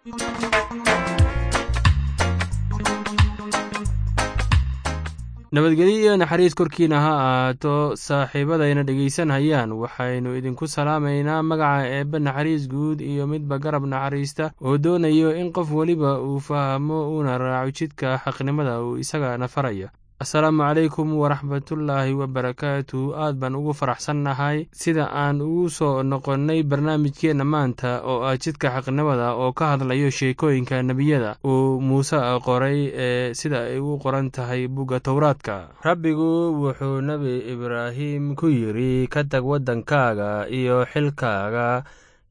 nabadgelyo iyo naxariis korkiina ha ahaato saaxiibadayna dhegaysanhayaan waxaynu idinku salaamaynaa magaca eebbe naxariis guud iyo midba garab naxariista oo doonayo in qof weliba uu fahmo uuna raaco jidka xaqnimada uu isagana farayo asalaamu calaykum waraxmatullaahi wabarakaatu aad baan ugu faraxsannahay sida aan ugu soo noqonnay barnaamijkeenna maanta oo ah jidka xaqnimada oo ka hadlayo sheekooyinka nebiyada uu muuse qoray ee sida ay u qoran tahay bugga towraadka rabbigu wuxuu nebi ibraahim ku yidri ka tag waddankaaga iyo xilkaaga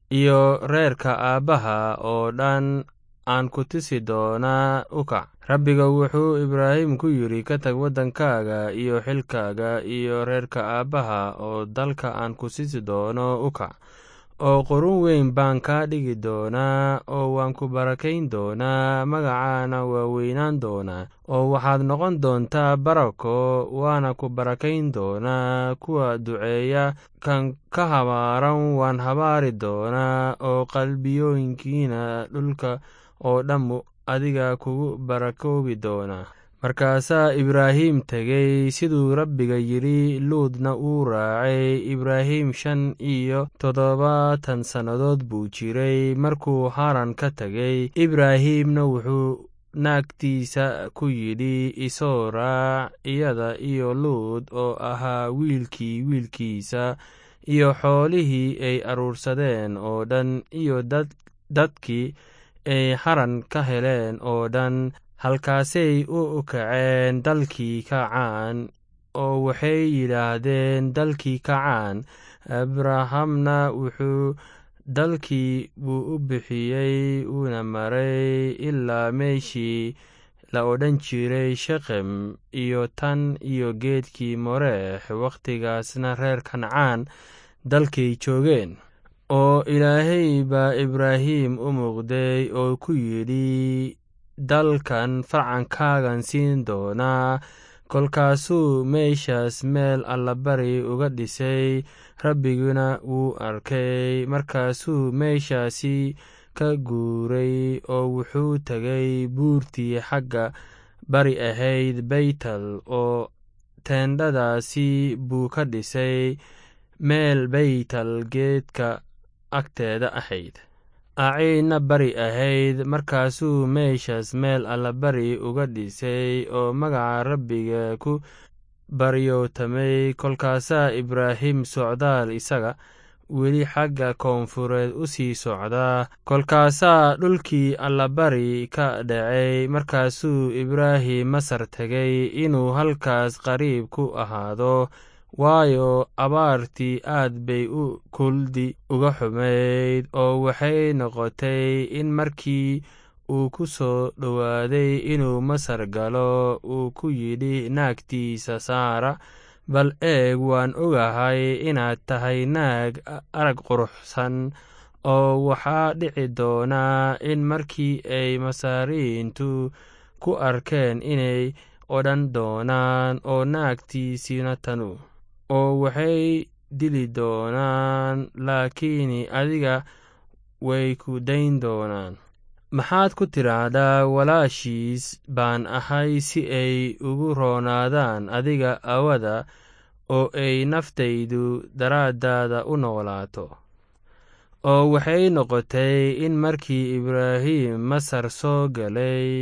iyo reerka aabbaha oo dhan aan ku tisi doonaa u kac rabbiga wuxuu ibraahim ku yidhi ka tag waddankaaga iyo xilkaaga iyo reerka aabbaha oo dalka aan ku sisi doono u kac oo qurun weyn baan kaa dhigi doonaa oo waan ku barakayn doonaa magacaana waa weynaan doonaa oo waxaad noqon doontaa barako waana ku barakayn doonaa kuwa duceeya kan ka habaaran waan habaari doonaa oo qalbiyooyinkiina dhulka oo dhammu adiga kugu barakoobi doonaa markaasaa ibraahim tegey siduu rabbiga yidhi luudna uu raacay ibraahim shan iyo toddobaatan sannadood buu jiray markuu haran ka tegey ibraahimna wuxuu naagtiisa ku yidhi isoo raac iyada iyo luud oo ahaa wiilkii wiilkiisa iyo xoolihii ay aruursadeen oo dhan iyo dadkii ay haran ka heleen oo dhan halkaasay u kaceen dalkii kacaan oo waxay yidhaahdeen dalkii kacaan abrahamna wuxuu dalkii buu u bixiyey uuna maray ilaa meeshii la odhan jiray shekem iyo tan iyo geedkii moreex wakhtigaasna reer kancaan dalkay joogeen oo ilaahay baa ibraahim u muuqday oo ku yidhi dalkan farcankaagan siin doonaa kolkaasuu meeshaas meel allabari uga dhisay rabbiguna wuu arkay markaasuu meeshaasi ka guuray oo wuxuu tegay buurtii xagga bari ahayd baytal oo teendhadaasi buu ka dhisay meel baytal geedka agteeda ahayd aciidna bari ahayd markaasuu meeshaas meel allabari uga dhisay oo magaca rabbiga ku baryootamay kolkaasaa ibraahim socdaal isaga weli xagga koonfureed u sii socdaa kolkaasaa dhulkii allabari ka dhacay markaasuu ibraahim masar tegay inuu halkaas qariib ku ahaado waayo abaartii aad bay u kuldi uga xumayd oo waxay noqotay in markii uu ku soo dhowaaday inuu masar galo uu ku yidhi naagtiisa saara bal eeg waan ogahay inaad tahay naag arag quruxsan oo waxaa dhici doonaa in markii ay masaariintu ku arkeen inay odhan doonaan oo naagtiisina tanu oo waxay dili doonaan laakiin adiga way ku dayn doonaan maxaad ku tidhaahdaa walaashiis baan ahay si ay ugu roonaadaan adiga awada oo ay naftaydu daraaddaada u noolaato oo waxay noqotay in markii ibraahim masar soo galay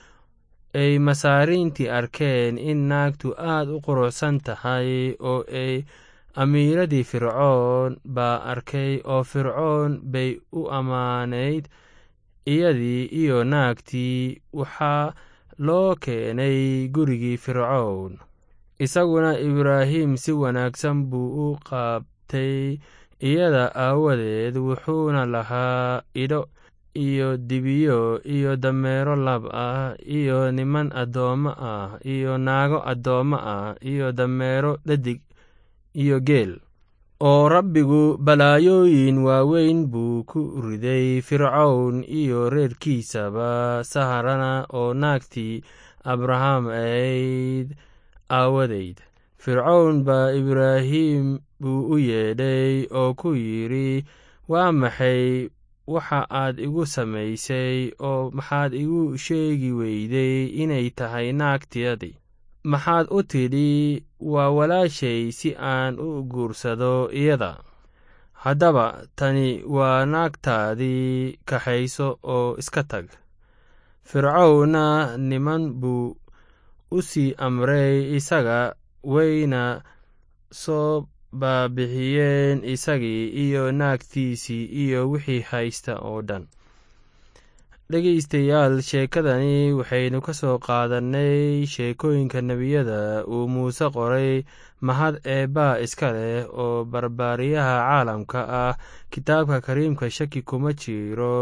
ay masaariintii arkeen in naagtu aad u quruxsan tahay oo ay amiiradii fircoon baa arkay oo fircoon bay u ammaanayd iyadii iyo naagtii waxaa loo keenay gurigii fircown isaguna ibraahim si wanaagsan buu u qaabtay iyada aawadeed wuxuuna lahaa idho iyo dibiyo iyo dameero lab ah iyo niman addoommo ah iyo naago addoommo ah iyo dameero dhadig iyo geel oo rabbigu balaayooyin waaweyn buu ku riday fircown iyo reerkiisaba saharana oo naagtii abraham ahayd aawadeyd fircown baa ibraahim buu u yeedhay oo ku yidhi waa maxay waxa aad igu samaysay oo maxaad igu sheegi weyday inay tahay naagtiyadii maxaad u tidhi waa walaashay si aan u guursado iyada haddaba tani waa naagtaadii kaxayso oo iska tag fircowna niman buu u sii amray isaga wayna soo baabixiyeen isagii iyo naagtiisii iyo wixii haysta oo dhan dhegaystayaal sheekadani waxaynu ka soo qaadannay sheekooyinka nebiyada uu muuse qoray mahad eebbaa iska leh oo barbaariyaha caalamka ah kitaabka kariimka shaki kuma jiro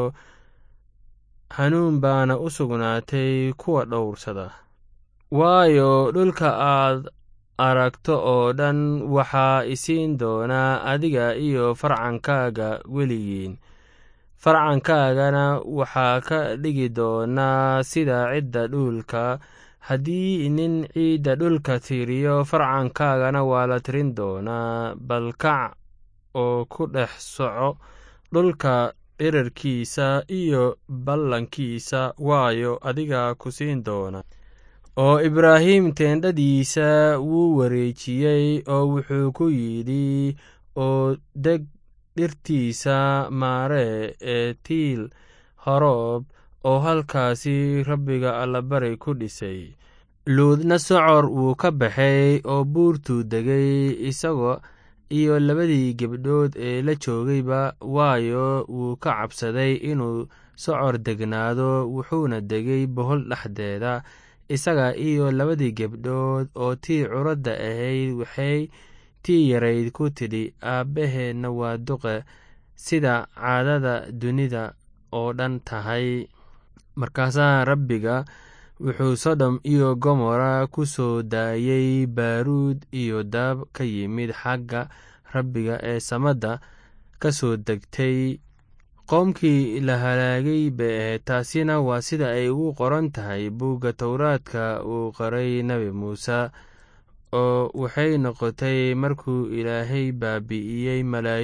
hanuun baana u sugnaatay kuwa dhowrsada waayo dhulka aad aragto oo dhan waxaa isiin doonaa adiga iyo farcankaaga weligiin farcankaagana waxaa ka dhigi doonaa sida cidda dhulka haddii nin ciidda dhulka tiriyo farcankaagana waa la tirin doonaa balkac oo ku dhex soco dhulka dhirarkiisa iyo ballankiisa waayo adiga ku siin doona oo ibraahim teendhadiisa wuu wareejiyey oo wuxuu ku yidhi oo deg dhirtiisa maaree ee tiil horoob oo halkaasi rabbiga allabari ku dhisay luudna socor wuu ka baxay oo buurtuu degay isagoo iyo labadii gebdhood ee la joogayba waayo wuu ka cabsaday inuu socor degnaado wuxuuna degay bohol dhexdeeda isaga iyo labadii gebdhood oo tii curadda ahayd waxay tii yarayd ku tidhi aabbaheenna waa duqe sida caadada dunida oo dhan tahay markaasaa rabbiga wuxuu sodom iyo gomora ku soo daayey baaruud iyo daab ka yimid xagga rabbiga ee samadda ka soo degtay qoomkii la halaagay bay ahayd taasina waa sida ay ugu qoran tahay buugga towraadka uu qoray nebi muuse oo waxay noqotay markuu ilaahay baabi'iyey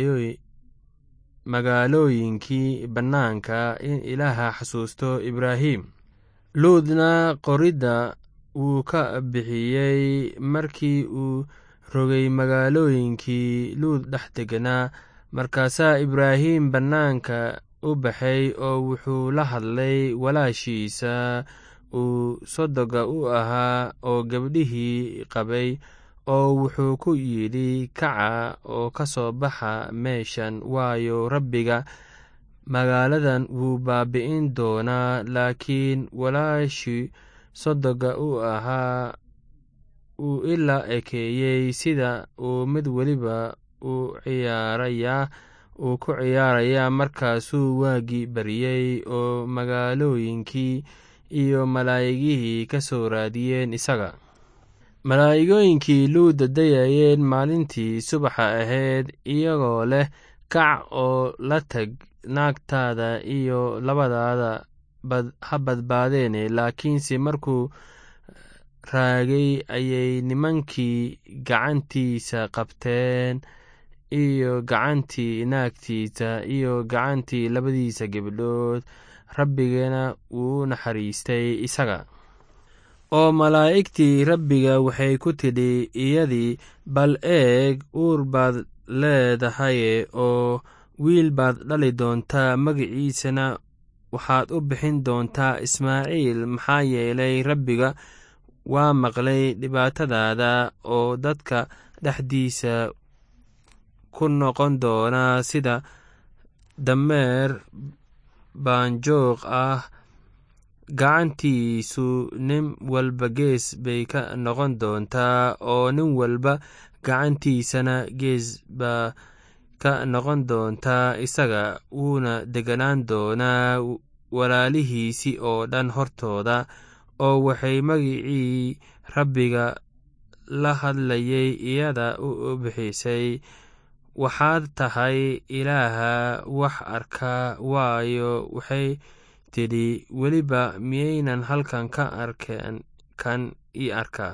magaalooyinkii bannaanka in ilaaha xasuusto ibraahim luudna qoridda wuu ka bixiyey markii uu rogay magaalooyinkii luud dhex deganaa markaasaa ibraahim bannaanka u baxay oo wuxuu la hadlay walaashiisa uu sodoga u ahaa oo gabdhihii qabay oo wuxuu ku yidhi kaca oo ka soo baxa meeshan waayo rabbiga magaaladan wuu baabi'in doonaa laakiin walaashii sodoga u ahaa uu ilaa ekeeyey sida uu mid weliba u ciyaarayaa uu ku ciyaarayaa markaasuu waagii baryey oo magaalooyinkii iyo malaa'igihii ka soo raadiyeen isaga malaa'igooyinkii luuda dayayeen maalintii subaxa ahayd iyagoo leh kac oo la tag naagtaada iyo labadaada ha badbaadeene laakiinse markuu raagay ayay nimankii gacantiisa qabteen iyo gacantii naagtiisa iyo gacantii labadiisa gebdhood rabbigana wuu naxariistay isaga oo malaa'igtii rabbiga waxay ku tidhi iyadii bal eeg uur baad leedahaye oo wiil baad dhali doontaa magiciisana waxaad u bixin doontaa ismaaciil maxaa yeelay rabbiga waa maqlay dhibaatadaada oo dadka dhexdiisa ku noqon doonaa sida dameer baanjoog ah gacantiisu nin walba gees bay ka noqon doontaa oo nin walba gacantiisana gees baa ka noqon doontaa isaga wuuna deganaan doonaa walaalihiisii oo dhan hortooda oo waxay magicii rabbiga la hadlayay iyada u bixisay waxaad tahay ilaaha wax arka waayo waxay tidhi weliba miyaynan halkan ka arkeen kan ii arkaa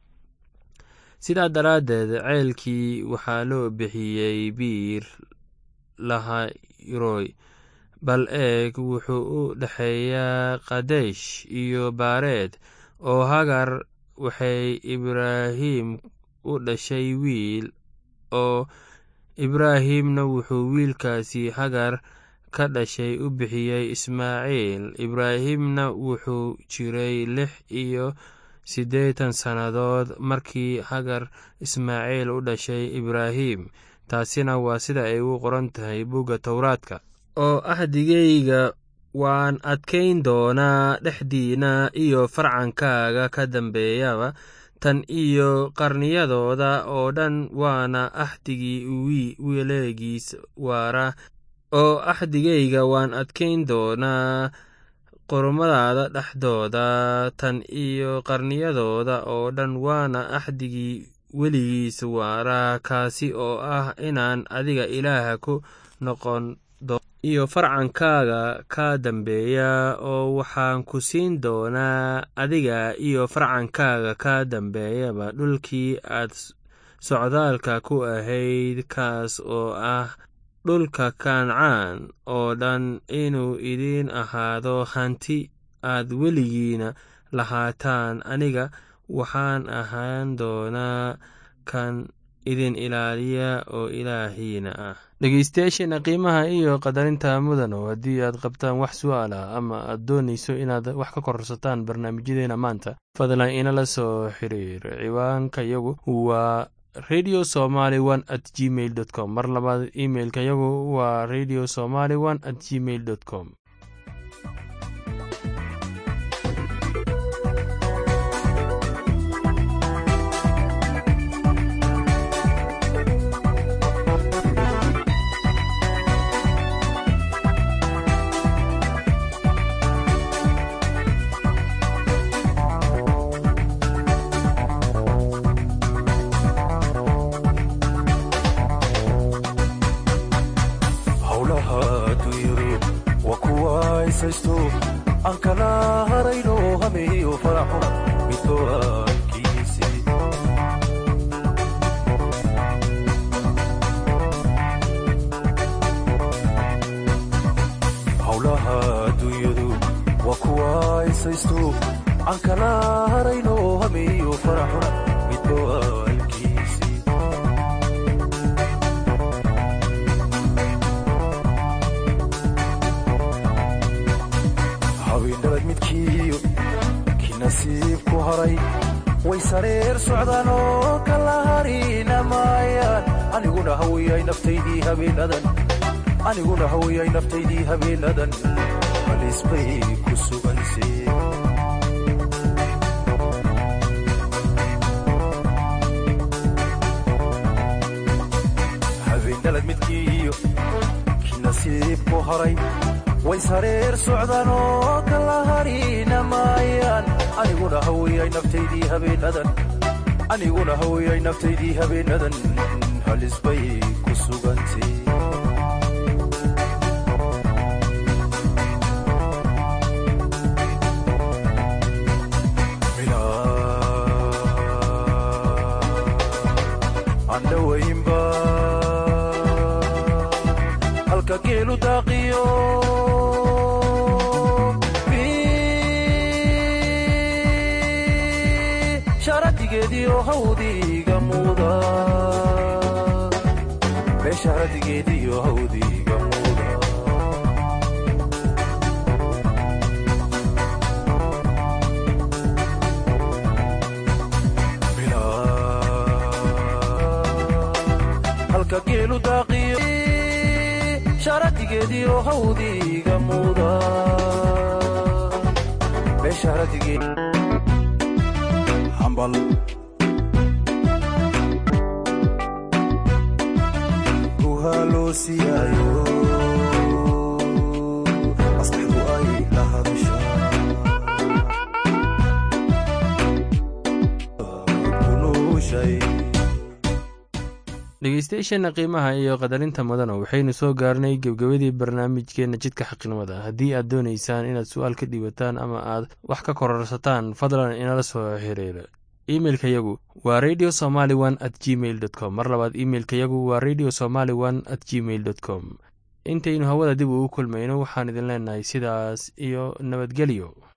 sidaa daraaddeed ceelkii waxaa loo bixiyey biir lahayroy bal eeg wuxuu u dhexeeyaa kadesh iyo baareed oo hagar waxay ibraahim u dhashay wiil oo ibraahimna wuxuu wiilkaasi hagar ka dhashay u bixiyey ismaaciil ibraahimna wuxuu jiray lix iyo siddeetan sannadood markii hagar ismaaciil u dhashay ibraahim taasina waa sida ay u qoran tahay bugga towraadka oo ahdigayga waan adkayn doonaa dhexdiina iyo farcankaaga ka dambeeyaba tan iyo qarniyadooda oo dhan waana axdigii weleegiis waara oo axdigayga waan adkayn doonaa qormadaada dhexdooda tan iyo qarniyadooda oo dhan waana axdigii weligiis waara kaasi oo ah inaan adiga ilaaha ku noqon iyo farcankaaga ka dambeeya oo waxaan ku siin doonaa adiga iyo farcankaaga ka dambeeyaba dhulkii aad socdaalka ku ahayd kaas oo ah dhulka kancaan oo dhan inuu idiin ahaado hanti aad weligiina lahaataan aniga waxaan ahaan doonaa kan idin ilaaliya oo ilaahiina ah dhegeystayaasheena qiimaha iyo qadarinta mudano haddii aad qabtaan wax su'aal ah ama aad doonayso inaad wax ka kororsataan barnaamijyadeena maanta fadlan inala soo xiriir ciwaanka yagu waa radio somaly one at gmail dot com mar labaad imailka yagu waa radio somaly one at gmail dot com aniguna hawiyay naftaydii habeenadan halis bay ku suganse habeenalad midkiiyo ki nasiibku haray way sareer socdaan oo kala harina maayaan aniguna hawiyay naftaydii habeenadan aniguna hawiyay naftaydii habeenadan halis bay ku sugante halka geelu daaqiyo sharadigeediyo hawdiga muuda beesharadigeediyo hawdiga muuda halka geelu daaqiyo sharadigeediyo hawdiga muuda beesharadigeehambal guhaa loo siiyaayo maskaxdu ay la hadasha kunuushay dhegeystayaasheena qiimaha iyo qadarinta mudana waxaynu soo gaarnay gebgabadii barnaamijkeena jidka xaqnimada haddii aad doonaysaan inaad su-aal ka dhiibataan ama aad wax ka kororsataan fadlan inala soo xiriira imeilka yagu waa radio somaly one at gmail dot com mar labaad imeilka yagu waa radio somaly one at gmail dot com intaynu hawada dib ugu kulmayno waxaan idin leenahay sidaas iyo nabadgelyo